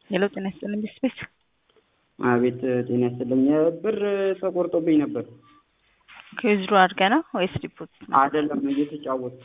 ሄሎ ጤና ይስጥልኝ ስፔስ አቤት ጤና ይስጥልኝ። ብር ተቆርጦብኝ ነበር። ከዊዝድሮ አድርገህ ነው ወይስ ዲፖዚት ነው? አይደለም እየተጫወትኩ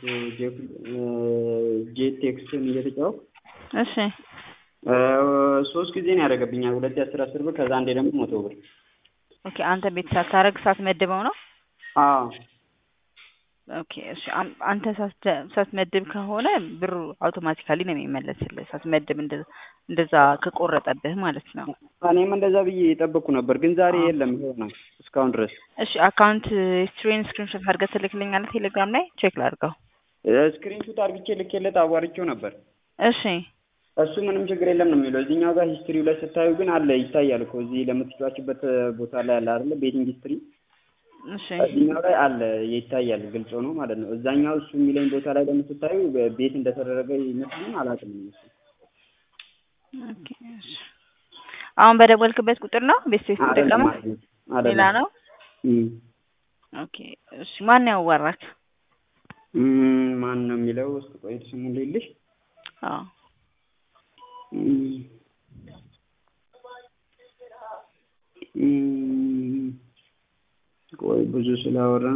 ጄት ቴክስትን እየተጫወትኩ እሺ ሶስት ጊዜ ነው ያደረገብኛል። ሁለት የአስር አስር ብር ከዛ አንዴ ደግሞ መቶ ብር። ኦኬ አንተ ቤት ሳታረግ ሳትመድበው ነው? አዎ ኦኬ እሺ አም- አንተ ሳትደ- ሳትመድብ ከሆነ ብሩ አውቶማቲካሊ ነው የሚመለስልህ። ሳትመድብ እንደ- እንደዛ ከቆረጠብህ ማለት ነው። እኔም እንደዛ ብዬ የጠበቅኩ ነበር፣ ግን ዛሬ የለም። ይኸው ነው እስካሁን ድረስ። እሺ አካውንት ሂስትሪን ስክሪንሾት አድርገህ ትልክልኛለህ ቴሌግራም ላይ ቼክ ላድርገው። ስክሪንሹት አድርግቼ ልኬለት አዋርቼው ነበር። እሺ እሱ ምንም ችግር የለም ነው የሚለው። እዚህኛው ጋር ሂስትሪው ላይ ስታዩ ግን አለ ይታያል እኮ እዚህ ለምትጫዋችበት ቦታ ላይ አለ አይደለ? ቤቲንግ ሂስትሪ እሺ እዚህኛው ላይ አለ ይታያል፣ ግልጽ ሆኖ ማለት ነው። እዛኛው እሱ የሚለኝ ቦታ ላይ ደግሞ ስታዩ ቤት እንደተደረገ ይመስልን አላውቅም። እሱ ኦኬ እሺ አሁን በደወልክበት ቁጥር ነው ቤት ሴት ተጠቀመው ሌላ ነው? እም ኦኬ እሺ ማን ያዋራክ? እም ማን ነው የሚለው? እስኪ ቆይ ስሙን ልልሽ። አዎ እም እም ቆይ ብዙ ስላወራን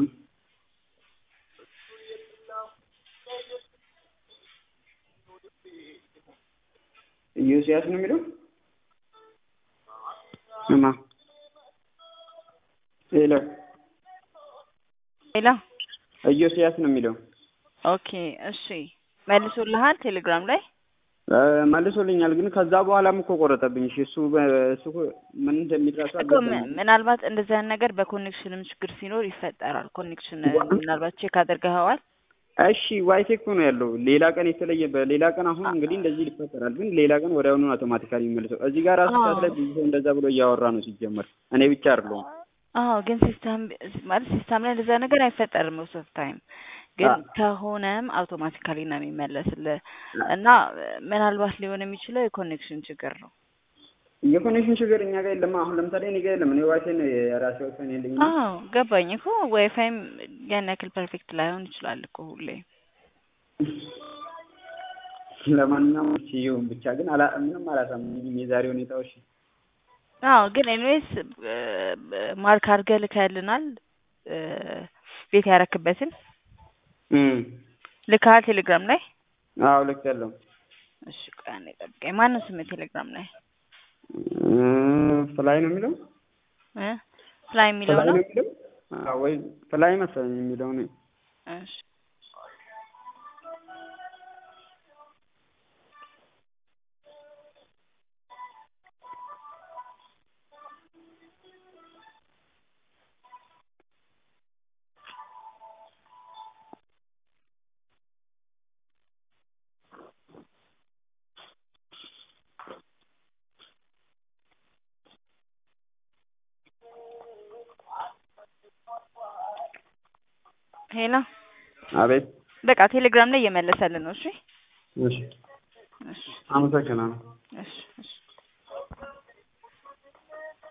ኢዮስያስ ነው የሚለው እማ ሄሎ ሌላ ኢዮስያስ ነው የሚለው ኦኬ እሺ መልሶልሃል ቴሌግራም ላይ እ መልሶልኛል ግን ከዛ በኋላም እኮ ቆረጠብኝ። እሺ እሱ በ- እሱ እኮ ምን እንደሚረሳ እኮ ም- ምናልባት እንደዚህ አይነት ነገር በኮኔክሽንም ችግር ሲኖር ይፈጠራል። ኮኔክሽን ምናልባት ቼክ አድርገኸዋል? እሺ ዋይቴክ ነው ያለው። ሌላ ቀን የተለየ በሌላ ቀን አሁን እንግዲህ እንደዚህ ይፈጠራል፣ ግን ሌላ ቀን ወዲያውኑ አውቶማቲካሊ የሚመልሰው። እዚህ ጋር ራሱ ሰዓት ላይ ብዙ ሰው እንደዛ ብሎ እያወራ ነው ሲጀመር፣ እኔ ብቻ አይደለሁም። አዎ ግን ሲስተም ማለት ሲስተም ላይ እንደዛ ነገር አይፈጠርም ሞስት ኦፍ ታይም ግን አ- ከሆነም አውቶማቲካሊ ነው የሚመለስልህ እና ምናልባት ሊሆን የሚችለው የኮኔክሽን ችግር ነው። የኮኔክሽን ችግር እኛ ጋር የለም። አሁን ለምሳሌ እኔ ጋር የለም። እኔ ዋይፋይ ነው የራሴ ዋይፋይ ነው ያለኝ። አዎ ገባኝ እኮ ዋይፋይም ያን ያክል ፐርፌክት ላይሆን ይችላል እኮ ሁሌ። ለማንኛውም እሺ ይሁን ብቻ ግን አላ ምንም አላሳምኝም የዛሬ ሁኔታዎች። አዎ ግን ኤኒዌይስ ማርክ አድርገህ ልከህልናል እ ቤት ያረክበትን እም ልከሃል ቴሌግራም ላይ? አዎ ልክ ያለው እሺ ቆይ አንዴ ጠብቀኝ። ማነው ስምህ ቴሌግራም ላይ ፍላይ ነው የሚለው እ ፍላይ የሚለው ፍላይ ነው? ነው የሚለው አዎ፣ ወይ ፍላይ መሰለኝ የሚለው ነው። እሺ ሄሎ አቤት በቃ ቴሌግራም ላይ እየመለሰልን ነው። እሺ እሺ እሺ አመሰግናለሁ። እሺ እሺ